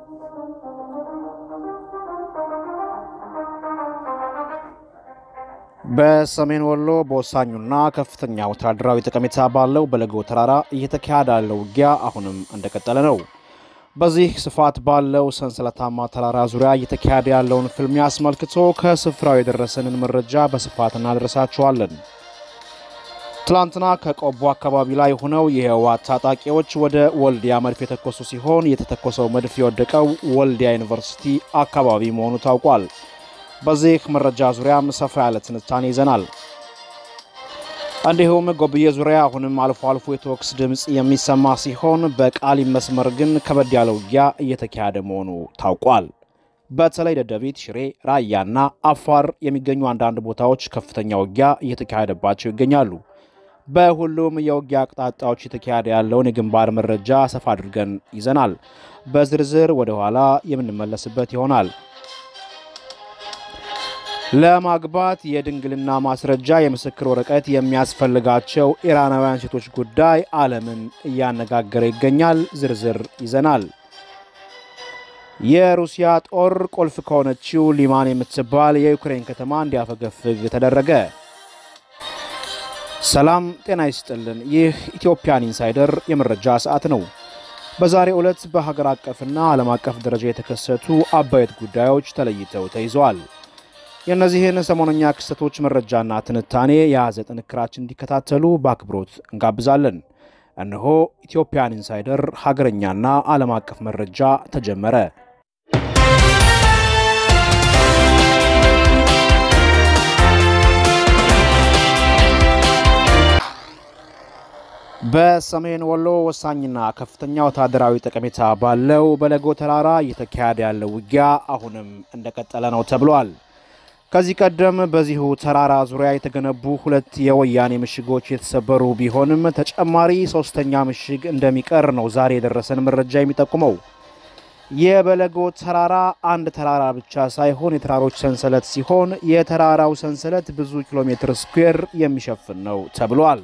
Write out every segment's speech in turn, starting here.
በሰሜን ወሎ በወሳኙና ከፍተኛ ወታደራዊ ጠቀሜታ ባለው በለጎ ተራራ እየተካሄደ ያለው ውጊያ አሁንም እንደቀጠለ ነው። በዚህ ስፋት ባለው ሰንሰለታማ ተራራ ዙሪያ እየተካሄደ ያለውን ፍልሚያ አስመልክቶ ከስፍራው የደረሰንን መረጃ በስፋት እናደርሳችኋለን። ትላንትና ከቆቦ አካባቢ ላይ ሆነው የህወሓት ታጣቂዎች ወደ ወልዲያ መድፍ የተኮሱ ሲሆን የተተኮሰው መድፍ የወደቀው ወልዲያ ዩኒቨርሲቲ አካባቢ መሆኑ ታውቋል። በዚህ መረጃ ዙሪያም ሰፋ ያለ ትንታኔ ይዘናል። እንዲሁም ጎብዬ ዙሪያ አሁንም አልፎ አልፎ የተኩስ ድምፅ የሚሰማ ሲሆን በቃሊም መስመር ግን ከበድ ያለ ውጊያ እየተካሄደ መሆኑ ታውቋል። በተለይ ደደቢት፣ ሽሬ፣ ራያና አፋር የሚገኙ አንዳንድ ቦታዎች ከፍተኛ ውጊያ እየተካሄደባቸው ይገኛሉ። በሁሉም የውጊያ አቅጣጫዎች የተካሄደ ያለውን የግንባር መረጃ ሰፋ አድርገን ይዘናል። በዝርዝር ወደ ኋላ የምንመለስበት ይሆናል። ለማግባት የድንግልና ማስረጃ የምስክር ወረቀት የሚያስፈልጋቸው ኢራናውያን ሴቶች ጉዳይ ዓለምን እያነጋገረ ይገኛል። ዝርዝር ይዘናል። የሩሲያ ጦር ቁልፍ ከሆነችው ሊማን የምትባል የዩክሬን ከተማ እንዲያፈገፍግ ተደረገ። ሰላም ጤና ይስጥልን። ይህ ኢትዮጵያን ኢንሳይደር የመረጃ ሰዓት ነው። በዛሬው ዕለት በሀገር አቀፍና ዓለም አቀፍ ደረጃ የተከሰቱ አበይት ጉዳዮች ተለይተው ተይዘዋል። የእነዚህን ሰሞነኛ ክስተቶች መረጃና ትንታኔ የያዘ ጥንክራችን እንዲከታተሉ በአክብሮት እንጋብዛለን። እነሆ ኢትዮጵያን ኢንሳይደር ሀገረኛና ዓለም አቀፍ መረጃ ተጀመረ። በሰሜን ወሎ ወሳኝና ከፍተኛ ወታደራዊ ጠቀሜታ ባለው በለጎ ተራራ እየተካሄደ ያለው ውጊያ አሁንም እንደቀጠለ ነው ተብሏል። ከዚህ ቀደም በዚሁ ተራራ ዙሪያ የተገነቡ ሁለት የወያኔ ምሽጎች የተሰበሩ ቢሆንም ተጨማሪ ሶስተኛ ምሽግ እንደሚቀር ነው ዛሬ የደረሰን መረጃ የሚጠቁመው። የበለጎ ተራራ አንድ ተራራ ብቻ ሳይሆን የተራሮች ሰንሰለት ሲሆን የተራራው ሰንሰለት ብዙ ኪሎ ሜትር ስኩዌር የሚሸፍን ነው ተብሏል።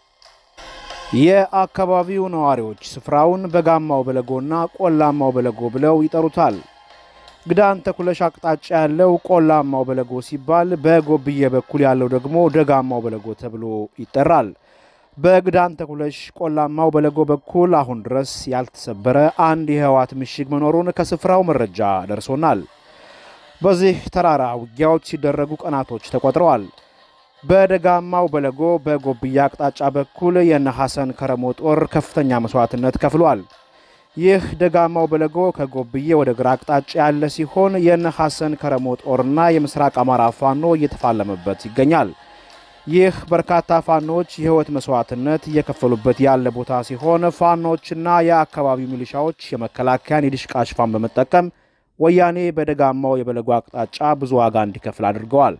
የአካባቢው ነዋሪዎች ስፍራውን በጋማው በለጎና ቆላማው በለጎ ብለው ይጠሩታል። ግዳን ተኩለሽ አቅጣጫ ያለው ቆላማው በለጎ ሲባል በጎብዬ በኩል ያለው ደግሞ ደጋማው በለጎ ተብሎ ይጠራል። በግዳን ተኩለሽ ቆላማው በለጎ በኩል አሁን ድረስ ያልተሰበረ አንድ የህወሓት ምሽግ መኖሩን ከስፍራው መረጃ ደርሶናል። በዚህ ተራራ ውጊያዎች ሲደረጉ ቀናቶች ተቆጥረዋል። በደጋማው በለጎ በጎብዬ አቅጣጫ በኩል የነ ሐሰን ከረሞ ጦር ከፍተኛ መስዋዕትነት ከፍሏል። ይህ ደጋማው በለጎ ከጎብዬ ወደ ግራ አቅጣጫ ያለ ሲሆን የነ ሐሰን ከረሞ ጦርና የምስራቅ አማራ ፋኖ እየተፋለመበት ይገኛል። ይህ በርካታ ፋኖዎች የህይወት መስዋዕትነት እየከፈሉበት ያለ ቦታ ሲሆን ፋኖዎችና የአካባቢው ሚሊሻዎች የመከላከያን የድሽቃ ሽፋን በመጠቀም ወያኔ በደጋማው የበለጎ አቅጣጫ ብዙ ዋጋ እንዲከፍል አድርገዋል።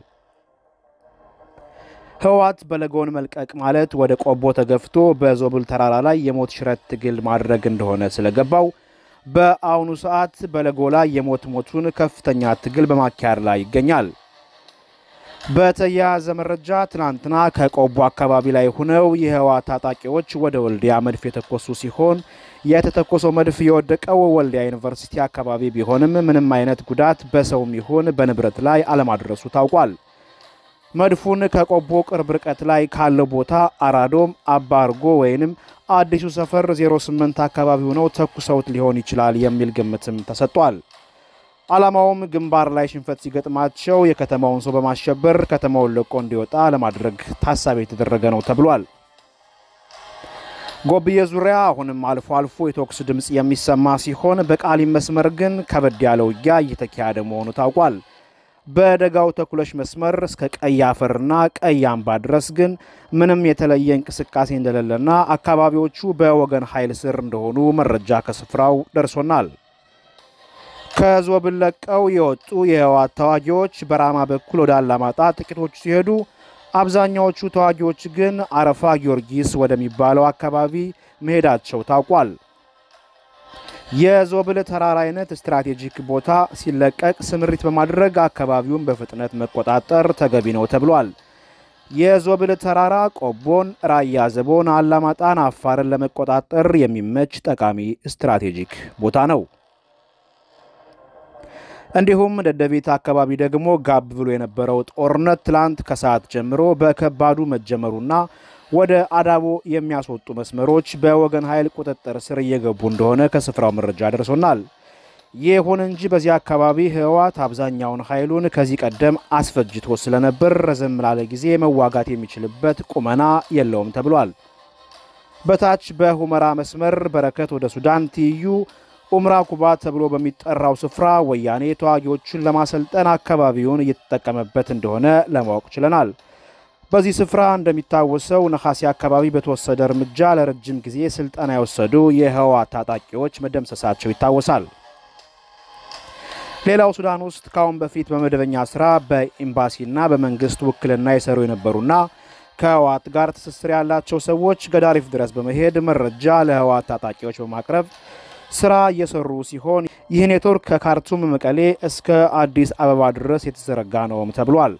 ህወሓት በለጎን መልቀቅ ማለት ወደ ቆቦ ተገፍቶ በዞብል ተራራ ላይ የሞት ሽረት ትግል ማድረግ እንደሆነ ስለገባው በአሁኑ ሰዓት በለጎ ላይ የሞት ሞቱን ከፍተኛ ትግል በማካሄድ ላይ ይገኛል። በተያያዘ መረጃ ትናንትና ከቆቦ አካባቢ ላይ ሆነው የህወሓት ታጣቂዎች ወደ ወልዲያ መድፍ የተኮሱ ሲሆን የተተኮሰው መድፍ የወደቀው ወልዲያ ዩኒቨርሲቲ አካባቢ ቢሆንም ምንም አይነት ጉዳት በሰውም ይሁን በንብረት ላይ አለማድረሱ ታውቋል። መድፉን ከቆቦ ቅርብ ርቀት ላይ ካለው ቦታ አራዶም አባ አርጎ ወይንም አዲሱ ሰፈር 08 አካባቢ ሆነው ተኩሰውት ሊሆን ይችላል የሚል ግምትም ተሰጥቷል። ዓላማውም ግንባር ላይ ሽንፈት ሲገጥማቸው የከተማውን ሰው በማሸበር ከተማውን ለቆ እንዲወጣ ለማድረግ ታሳቢ የተደረገ ነው ተብሏል። ጎብዬ ዙሪያ አሁንም አልፎ አልፎ የተኩስ ድምፅ የሚሰማ ሲሆን በቃሊም መስመር ግን ከበድ ያለ ውጊያ እየተካሄደ መሆኑ ታውቋል። በደጋው ተኩለሽ መስመር እስከ ቀይ አፈርና ቀይ አምባ ድረስ ግን ምንም የተለየ እንቅስቃሴ እንደሌለና አካባቢዎቹ በወገን ኃይል ስር እንደሆኑ መረጃ ከስፍራው ደርሶናል። ከዞብል ለቀው የወጡ የህወሓት ተዋጊዎች በራማ በኩል ወደ አላማጣ ጥቂቶቹ ሲሄዱ፣ አብዛኛዎቹ ተዋጊዎች ግን አረፋ ጊዮርጊስ ወደሚባለው አካባቢ መሄዳቸው ታውቋል። የዞብል ተራራ አይነት ስትራቴጂክ ቦታ ሲለቀቅ ስምሪት በማድረግ አካባቢውን በፍጥነት መቆጣጠር ተገቢ ነው ተብሏል። የዞብል ተራራ ቆቦን፣ ራያ ዘቦን፣ አላማጣን፣ አፋርን ለመቆጣጠር የሚመች ጠቃሚ ስትራቴጂክ ቦታ ነው። እንዲሁም ደደቢት አካባቢ ደግሞ ጋብ ብሎ የነበረው ጦርነት ትላንት ከሰዓት ጀምሮ በከባዱ መጀመሩና ወደ አዳቦ የሚያስወጡ መስመሮች በወገን ኃይል ቁጥጥር ስር እየገቡ እንደሆነ ከስፍራው መረጃ ደርሶናል። ይሁን እንጂ በዚህ አካባቢ ህወሓት አብዛኛውን ኃይሉን ከዚህ ቀደም አስፈጅቶ ስለነበር ረዘም ላለ ጊዜ መዋጋት የሚችልበት ቁመና የለውም ተብሏል። በታች በሁመራ መስመር በረከት ወደ ሱዳን ትይዩ ኡምራ ኩባ ተብሎ በሚጠራው ስፍራ ወያኔ ተዋጊዎቹን ለማሰልጠን አካባቢውን እየተጠቀመበት እንደሆነ ለማወቅ ችለናል። በዚህ ስፍራ እንደሚታወሰው ነሐሴ አካባቢ በተወሰደ እርምጃ ለረጅም ጊዜ ስልጠና የወሰዱ የህወሓት ታጣቂዎች መደምሰሳቸው ይታወሳል። ሌላው ሱዳን ውስጥ ከአሁን በፊት በመደበኛ ስራ በኤምባሲና በመንግስት ውክልና የሰሩ የነበሩና ከህወሓት ጋር ትስስር ያላቸው ሰዎች ገዳሪፍ ድረስ በመሄድ መረጃ ለህወሓት ታጣቂዎች በማቅረብ ስራ እየሰሩ ሲሆን ይህ ኔትወርክ ከካርቱም መቀሌ እስከ አዲስ አበባ ድረስ የተዘረጋ ነውም ተብሏል።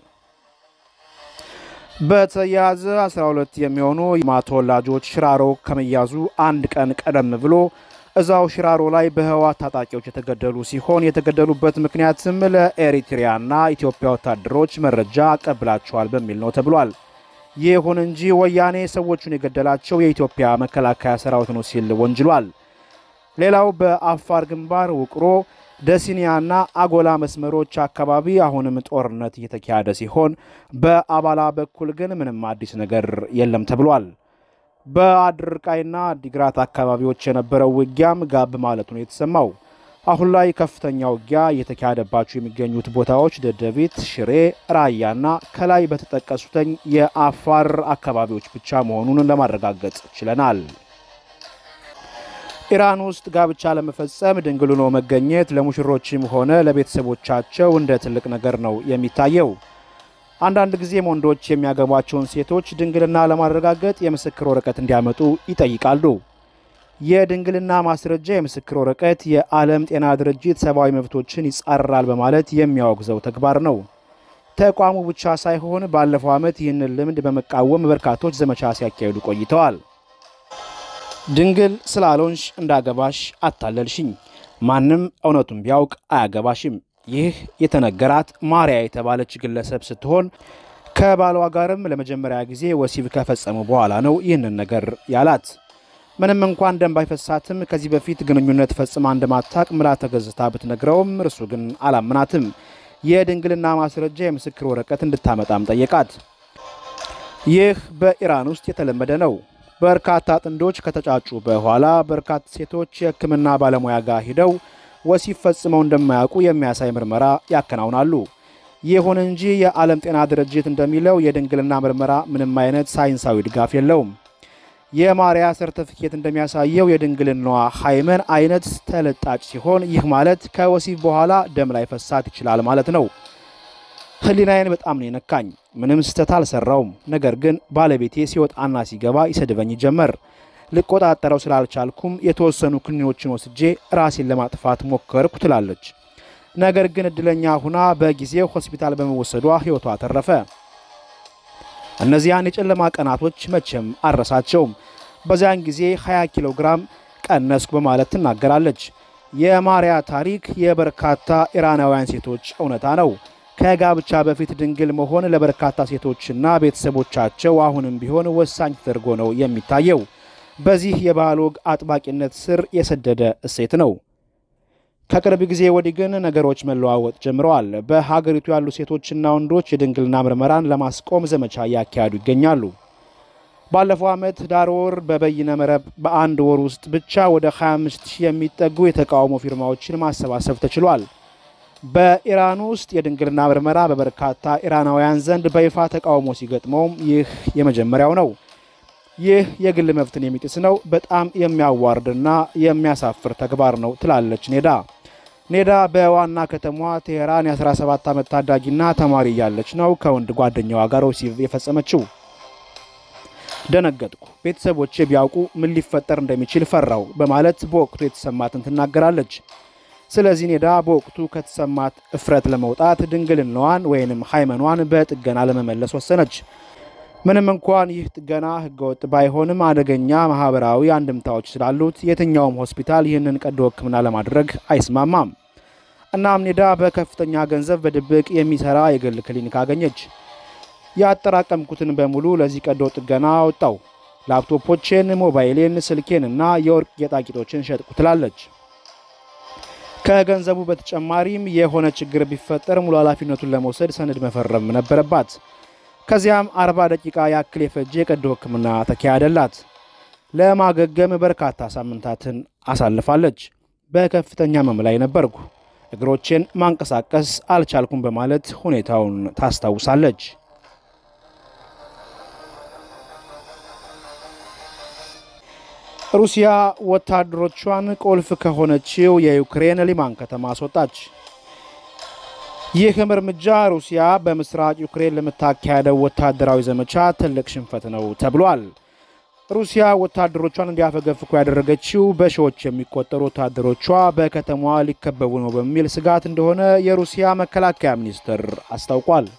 በተያያዘ 12 የሚሆኑ ማ ተወላጆች ሽራሮ ከመያዙ አንድ ቀን ቀደም ብሎ እዛው ሽራሮ ላይ በህወሓት ታጣቂዎች የተገደሉ ሲሆን የተገደሉበት ምክንያትም ለኤሪትሪያና ኢትዮጵያ ወታደሮች መረጃ አቀብላቸዋል በሚል ነው ተብሏል። ይሁን እንጂ ወያኔ ሰዎቹን የገደላቸው የኢትዮጵያ መከላከያ ሰራዊት ነው ሲል ወንጅሏል። ሌላው በአፋር ግንባር ውቅሮ ደሲኒያና አጎላ መስመሮች አካባቢ አሁንም ጦርነት እየተካሄደ ሲሆን በአባላ በኩል ግን ምንም አዲስ ነገር የለም ተብሏል። በአድርቃይና ዲግራት አካባቢዎች የነበረው ውጊያም ጋብ ማለቱ ነው የተሰማው። አሁን ላይ ከፍተኛ ውጊያ እየተካሄደባቸው የሚገኙት ቦታዎች ደደቢት፣ ሽሬ፣ ራያና ከላይ በተጠቀሱተኝ የአፋር አካባቢዎች ብቻ መሆኑን ለማረጋገጥ ችለናል። ኢራን ውስጥ ጋብቻ ለመፈጸም ድንግል ሆኖ መገኘት ለሙሽሮችም ሆነ ለቤተሰቦቻቸው እንደ ትልቅ ነገር ነው የሚታየው። አንዳንድ ጊዜም ወንዶች የሚያገቧቸውን ሴቶች ድንግልና ለማረጋገጥ የምስክር ወረቀት እንዲያመጡ ይጠይቃሉ። የድንግልና ማስረጃ የምስክር ወረቀት የዓለም ጤና ድርጅት ሰብአዊ መብቶችን ይጻረራል በማለት የሚያወግዘው ተግባር ነው። ተቋሙ ብቻ ሳይሆን ባለፈው ዓመት ይህንን ልምድ በመቃወም በርካቶች ዘመቻ ሲያካሂዱ ቆይተዋል። ድንግል ስላልሆንሽ እንዳገባሽ አታለልሽኝ፣ ማንም እውነቱን ቢያውቅ አያገባሽም። ይህ የተነገራት ማርያ የተባለች ግለሰብ ስትሆን ከባሏ ጋርም ለመጀመሪያ ጊዜ ወሲብ ከፈጸሙ በኋላ ነው ይህንን ነገር ያላት። ምንም እንኳን ደም ባይፈሳትም ከዚህ በፊት ግንኙነት ፈጽማ እንደማታቅ ምላ ተገዝታ ብትነግረውም እርሱ ግን አላምናትም። የድንግልና ማስረጃ የምስክር ወረቀት እንድታመጣም ጠየቃት። ይህ በኢራን ውስጥ የተለመደ ነው። በርካታ ጥንዶች ከተጫጩ በኋላ በርካታ ሴቶች የሕክምና ባለሙያ ጋር ሂደው ወሲብ ፈጽመው እንደማያውቁ የሚያሳይ ምርመራ ያከናውናሉ። ይሁን እንጂ የዓለም ጤና ድርጅት እንደሚለው የድንግልና ምርመራ ምንም አይነት ሳይንሳዊ ድጋፍ የለውም። የማርያ ሰርተፊኬት እንደሚያሳየው የድንግልናዋ ሃይመን አይነት ተለጣጭ ሲሆን ይህ ማለት ከወሲብ በኋላ ደም ላይ ፈሳት ይችላል ማለት ነው። ህሊናዬን በጣም ነው የነካኝ። ምንም ስህተት አልሰራውም። ነገር ግን ባለቤቴ ሲወጣና ሲገባ ይሰድበኝ ጀመር። ልቆጣጠረው ስላልቻልኩም የተወሰኑ ክኒኖችን ወስጄ ራሴን ለማጥፋት ሞከርኩ ትላለች። ነገር ግን እድለኛ ሁና በጊዜው ሆስፒታል በመወሰዷ ህይወቷ ተረፈ። እነዚያን የጨለማ ቀናቶች መቼም አረሳቸውም። በዚያን ጊዜ 20 ኪሎ ግራም ቀነስኩ በማለት ትናገራለች። የማርያ ታሪክ የበርካታ ኢራናውያን ሴቶች እውነታ ነው። ከጋብቻ በፊት ድንግል መሆን ለበርካታ ሴቶችና ቤተሰቦቻቸው አሁንም ቢሆን ወሳኝ ተደርጎ ነው የሚታየው። በዚህ የባህል ወግ አጥባቂነት ስር የሰደደ እሴት ነው። ከቅርብ ጊዜ ወዲህ ግን ነገሮች መለዋወጥ ጀምረዋል። በሀገሪቱ ያሉ ሴቶችና ወንዶች የድንግልና ምርመራን ለማስቆም ዘመቻ እያካሄዱ ይገኛሉ። ባለፈው ዓመት ዳር ወር በበይነ መረብ በአንድ ወር ውስጥ ብቻ ወደ 25 ሺህ የሚጠጉ የተቃውሞ ፊርማዎችን ማሰባሰብ ተችሏል። በኢራን ውስጥ የድንግልና ምርመራ በበርካታ ኢራናውያን ዘንድ በይፋ ተቃውሞ ሲገጥመውም ይህ የመጀመሪያው ነው። ይህ የግል መብትን የሚጥስ ነው። በጣም የሚያዋርድና የሚያሳፍር ተግባር ነው ትላለች ኔዳ። ኔዳ በዋና ከተማዋ ቴሄራን የ17 ዓመት ታዳጊና ተማሪ እያለች ነው ከወንድ ጓደኛዋ ጋር ወሲብ የፈጸመችው። ደነገጥኩ፣ ቤተሰቦቼ ቢያውቁ ምን ሊፈጠር እንደሚችል ፈራው በማለት በወቅቱ የተሰማትን ትናገራለች። ስለዚህ ኔዳ በወቅቱ ከተሰማት እፍረት ለመውጣት ድንግልናዋን ወይንም ሃይመኗን በጥገና ለመመለስ ወሰነች። ምንም እንኳን ይህ ጥገና ሕገወጥ ባይሆንም አደገኛ ማህበራዊ አንድምታዎች ስላሉት የትኛውም ሆስፒታል ይህንን ቀዶ ሕክምና ለማድረግ አይስማማም። እናም ኔዳ በከፍተኛ ገንዘብ በድብቅ የሚሰራ የግል ክሊኒክ አገኘች። ያጠራቀምኩትን በሙሉ ለዚህ ቀዶ ጥገና አወጣው። ላፕቶፖቼን፣ ሞባይሌን፣ ስልኬን እና የወርቅ ጌጣጌጦችን ሸጥኩ ትላለች። ከገንዘቡ በተጨማሪም የሆነ ችግር ቢፈጠር ሙሉ ኃላፊነቱን ለመውሰድ ሰነድ መፈረም ነበረባት። ከዚያም 40 ደቂቃ ያክል የፈጀ የቀዶ ሕክምና ተካሄደላት። ለማገገም በርካታ ሳምንታትን አሳልፋለች። በከፍተኛ ህመም ላይ ነበርኩ፣ እግሮቼን ማንቀሳቀስ አልቻልኩም በማለት ሁኔታውን ታስታውሳለች። ሩሲያ ወታደሮቿን ቁልፍ ከሆነችው የዩክሬን ሊማን ከተማ አስወጣች። ይህም እርምጃ ሩሲያ በምስራቅ ዩክሬን ለምታካሄደው ወታደራዊ ዘመቻ ትልቅ ሽንፈት ነው ተብሏል። ሩሲያ ወታደሮቿን እንዲያፈገፍኩ ያደረገችው በሺዎች የሚቆጠሩ ወታደሮቿ በከተማዋ ሊከበቡ ነው በሚል ስጋት እንደሆነ የሩሲያ መከላከያ ሚኒስቴር አስታውቋል።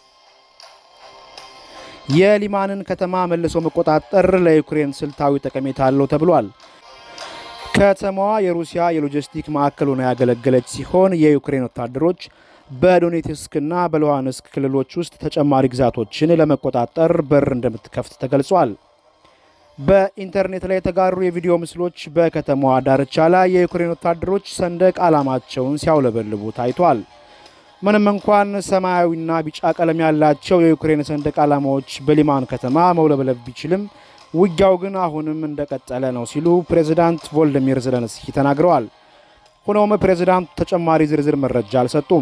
የሊማንን ከተማ መልሶ መቆጣጠር ለዩክሬን ስልታዊ ጠቀሜታ አለው ተብሏል። ከተማዋ የሩሲያ የሎጂስቲክ ማዕከል ሆና ያገለገለች ሲሆን የዩክሬን ወታደሮች በዶኔትስክና በሉሃንስክ ክልሎች ውስጥ ተጨማሪ ግዛቶችን ለመቆጣጠር በር እንደምትከፍት ተገልጿል። በኢንተርኔት ላይ የተጋሩ የቪዲዮ ምስሎች በከተማዋ ዳርቻ ላይ የዩክሬን ወታደሮች ሰንደቅ ዓላማቸውን ሲያውለበልቡ ታይቷል። ምንም እንኳን ሰማያዊና ቢጫ ቀለም ያላቸው የዩክሬን ሰንደቅ ዓላማዎች በሊማን ከተማ መውለብለብ ቢችልም ውጊያው ግን አሁንም እንደቀጠለ ነው ሲሉ ፕሬዚዳንት ቮልዲሚር ዘለንስኪ ተናግረዋል። ሆኖም ፕሬዚዳንቱ ተጨማሪ ዝርዝር መረጃ አልሰጡም።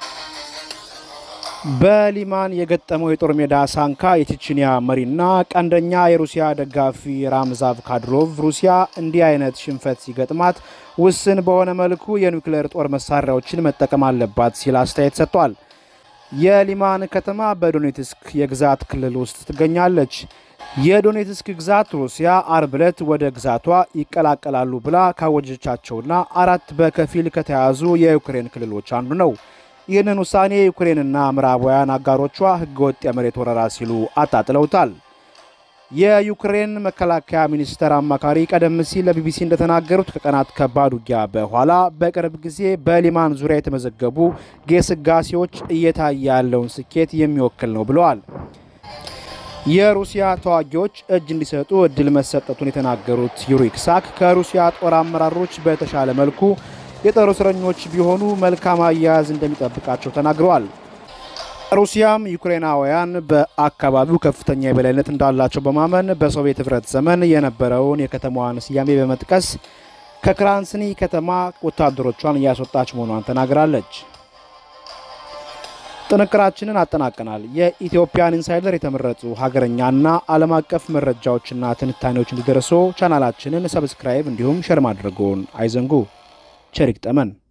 በሊማን የገጠመው የጦር ሜዳ ሳንካ የቼችኒያ መሪና ቀንደኛ የሩሲያ ደጋፊ ራምዛቭ ካድሮቭ ሩሲያ እንዲህ አይነት ሽንፈት ሲገጥማት ውስን በሆነ መልኩ የኒውክሌር ጦር መሳሪያዎችን መጠቀም አለባት ሲል አስተያየት ሰጥቷል። የሊማን ከተማ በዶኔትስክ የግዛት ክልል ውስጥ ትገኛለች። የዶኔትስክ ግዛት ሩሲያ አርብ ዕለት ወደ ግዛቷ ይቀላቀላሉ ብላ ካወጀቻቸውና አራት በከፊል ከተያዙ የዩክሬን ክልሎች አንዱ ነው። ይህንን ውሳኔ ዩክሬንና ምዕራባውያን አጋሮቿ ህገወጥ የመሬት ወረራ ሲሉ አጣጥለውታል። የዩክሬን መከላከያ ሚኒስቴር አማካሪ ቀደም ሲል ለቢቢሲ እንደተናገሩት ከቀናት ከባድ ውጊያ በኋላ በቅርብ ጊዜ በሊማን ዙሪያ የተመዘገቡ ግስጋሴዎች እየታየ ያለውን ስኬት የሚወክል ነው ብለዋል። የሩሲያ ተዋጊዎች እጅ እንዲሰጡ እድል መሰጠቱን የተናገሩት ዩሪ ኢሳክ ከሩሲያ ጦር አመራሮች በተሻለ መልኩ የጦር እስረኞች ቢሆኑ መልካም አያያዝ እንደሚጠብቃቸው ተናግረዋል። ሩሲያም ዩክሬናውያን በአካባቢው ከፍተኛ የበላይነት እንዳላቸው በማመን በሶቪየት ህብረት ዘመን የነበረውን የከተማዋን ስያሜ በመጥቀስ ከክራንስኒ ከተማ ወታደሮቿን እያስወጣች መሆኗን ተናግራለች። ጥንቅራችንን አጠናቀናል። የኢትዮጵያን ኢንሳይደር የተመረጡ ሀገረኛና ዓለም አቀፍ መረጃዎችና ትንታኔዎች እንዲደርሱ ቻናላችንን ሰብስክራይብ እንዲሁም ሸር ማድረጉን አይዘንጉ። ቸር ይግጠመን።